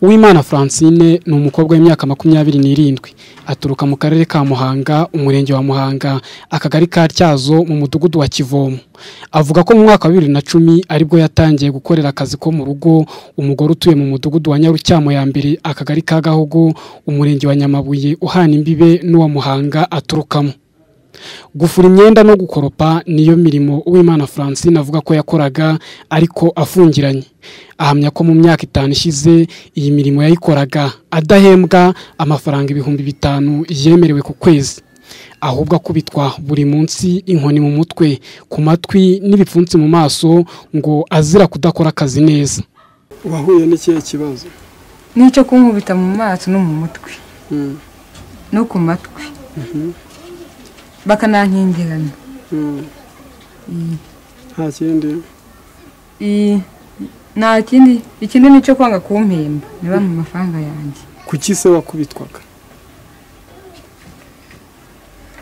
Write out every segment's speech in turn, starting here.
uwimana francine ni umukobwa w'imyaka makumyabiri n'irindwi aturuka mu karere ka muhanga umurenge wa muhanga akagari ka tyazo mu mudugudu wa kivomo avuga ko mu mwaka wa bibiri na cumi aribwo yatangiye gukorera akazi ko mu rugo umugore utuye mu mudugudu wa nyarucyamo ya mbere akagari ka gahogo umurenge wa nyamabuye uhana imbibe n'uwa muhanga aturukamo gufura imyenda no gukoropa niyo mirimo uwimana francine avuga ko yakoraga ariko afungiranye ahamya ko mu myaka itanu ishize iyi mirimo yayikoraga adahembwa amafaranga ibihumbi bitanu yemerewe ku kwezi ahubwo akubitwa buri munsi inkoni mu mutwe ku matwi n'ibipfunsi mu maso ngo azira kudakora akazi neza wahuye n'ikihe kibazo n'icyo kunkubita mu maso no mu mutwe no ku matwi bakanankingirana nta kindi nta kindi ikindi ni icyo kwanga kumpemba niba mu mafaranga yanjye kuki se wakubitwaga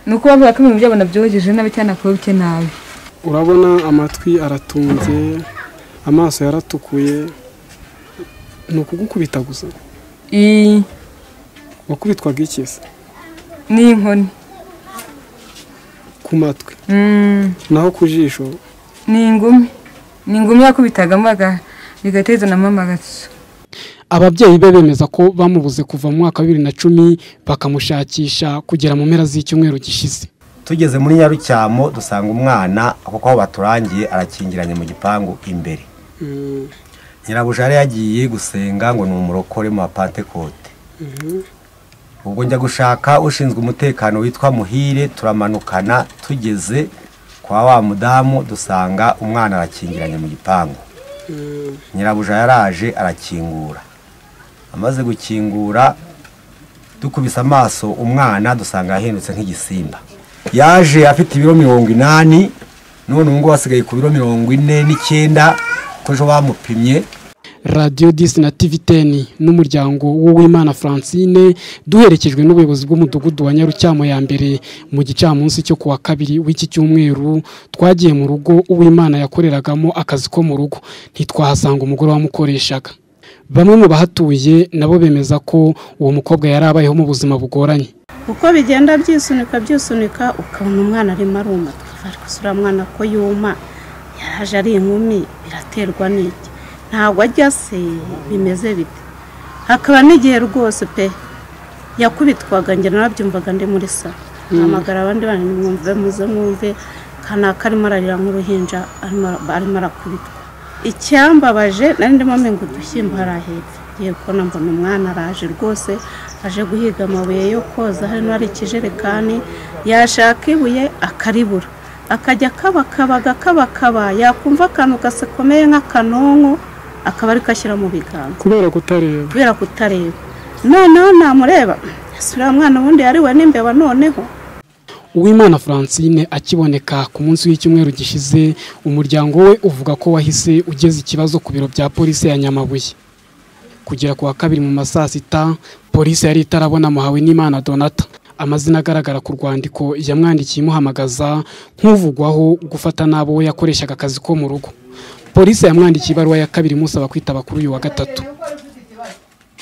ni uko bavuga ko ibintu byabo nabyogeje nabi cyane akubye nabi urabona amatwi aratunze amaso yaratukuye ni ukugukubita gusa wakubitwaga iki se ni inkoni ku matwi naho ku jisho ni ingumi ni ingumi yakubitagamo bigatezanamo amaraso ababyeyi be bemeza ko bamubuze kuva mu mwaka wa bibiri na cumi bakamushakisha kugera mu mpera z'icyumweru gishize tugeze muri nyarucyamo dusanga umwana kuko aho baturangiye arakingiranye mu gipangu imbere nyirabuja yari yagiye gusenga ngo ni umurokore mu pantekote ubwo njya gushaka ushinzwe umutekano witwa muhire turamanukana tugeze kwa wa mudamu dusanga umwana arakingiranye mu gipangu nyirabuja yaraje arakingura amaze gukingura dukubise amaso umwana dusanga yahindutse nk'igisimba yaje afite ibiro mirongo inani none ubu ngubu hasigaye ku biro mirongo ine n'icyenda ko ejo bamupimye radiyo disi na tiviteni n'umuryango w'uwimana francine duherekejwe n'ubuyobozi bw'umudugudu wa nyarucyamo ya mbere mu gicamunsi cyo kuwa kabiri w'iki cyumweru twagiye mu rugo uwimana yakoreragamo akazi ko mu rugo ntitwahasanga umugore wamukoreshaga bamwe mu bahatuye nabo bemeza ko uwo mukobwa yari abayeho mu buzima bugoranye uko bigenda byisunika byisunika ukabona umwana arimo aruma ariko usura mwana ko yuma yaraje ari inkumi biraterwa n'iki ntabwo ajya se bimeze bite hakaba n'igihe rwose pe yakubitwaga ngera nabyumvaga ndi muri salo ntamagara abandi bana mwumve muze mwumve kanaka arimo ararira nk'uruhinja arimo arakubitwa icyambabaje nari ndimo mpinga udushyimbo hariya hepfo ngiye kubona mbona umwana araje rwose aje guhiga amabuye yo koza hano hari ikijerekani yashaka ibuye akaribura akajya kabakaba agakabakaba yakumva akantu gakomeye nk'akanonko akaba ari kashyira mu biganza kubera kutareba kubera kutareba noneho namureba yasubira umwana ubundi yariwe n'imbeba noneho uwimana francine akiboneka ku munsi w'icyumweru gishize umuryango we uvuga ko wahise ugeze ikibazo ku biro bya polisi ya nyamabuye kugera ku wa kabiri mu ma saa sita polisi yari itarabona muhawe n'imana donata amazina agaragara ku rwandiko yamwandikiye imuhamagaza nk'uvugwaho gufata n'abo we yakoreshaga akazi ko mu rugo polisi yamwandikiye ibaruwa ya kabiri imusaba kwitaba kuri uyu wa gatatu